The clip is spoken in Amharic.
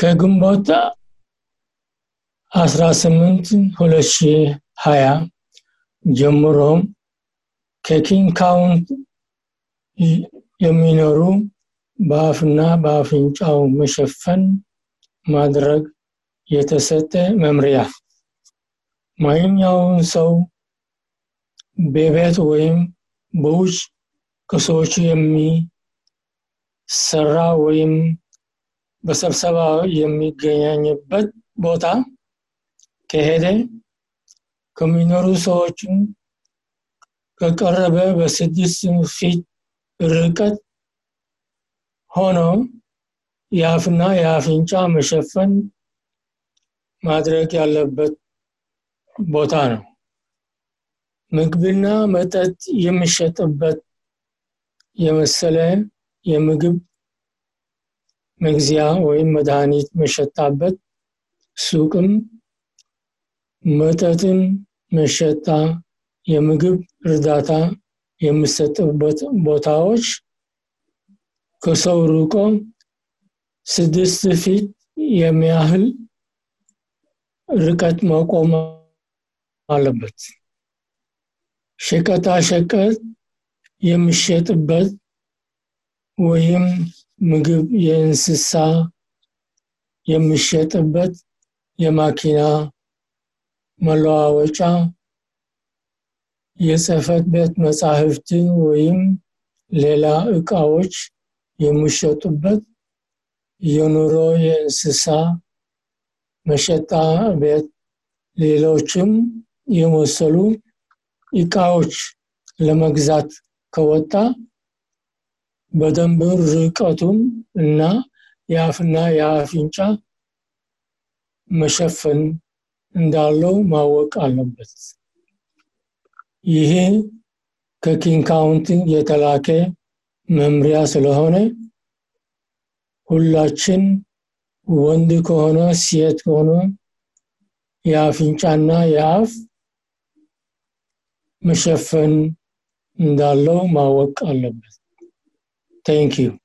ከግንቦት 18 2020 ጀምሮ ከኪንግ ካውንቲ የሚኖሩ በአፍና በአፍንጫው መሸፈን ማድረግ የተሰጠ መምሪያ ማንኛውም ሰው በቤት ወይም በውጭ ከሰዎች የሚሰራ ወይም በስብሰባ የሚገናኝበት ቦታ ከሄደ ከሚኖሩ ሰዎችን ከቀረበ በስድስት ፊት ርቀት ሆኖ የአፍና የአፍንጫ መሸፈን ማድረግ ያለበት ቦታ ነው። ምግብና መጠጥ የሚሸጥበት የመሰለ የምግብ መግዚያ ወይም መድኃኒት መሸጣበት ሱቅም መጠጥን መሸጣ የምግብ እርዳታ የሚሰጥበት ቦታዎች ከሰው ርቆ ስድስት ፊት የሚያህል ርቀት መቆም አለበት። ሸቀጣ ሸቀጥ የሚሸጥበት ወይም ምግብ የእንስሳ የሚሸጥበት የማኪና መለዋወጫ የጽህፈት ቤት መጻሕፍትን ወይም ሌላ ዕቃዎች የሚሸጡበት የኑሮ የእንስሳ መሸጣ ቤት ሌሎችም የመሰሉ ዕቃዎች ለመግዛት ከወጣ በደንብ ርቀቱን እና የአፍና የአፍንጫ መሸፈን እንዳለው ማወቅ አለበት። ይሄ ከኪንግ ካውንቲ የተላከ መምሪያ ስለሆነ ሁላችን ወንድ ከሆነ ሴት ከሆነ የአፍንጫና የአፍ መሸፈን እንዳለው ማወቅ አለበት። ታንክ ዩ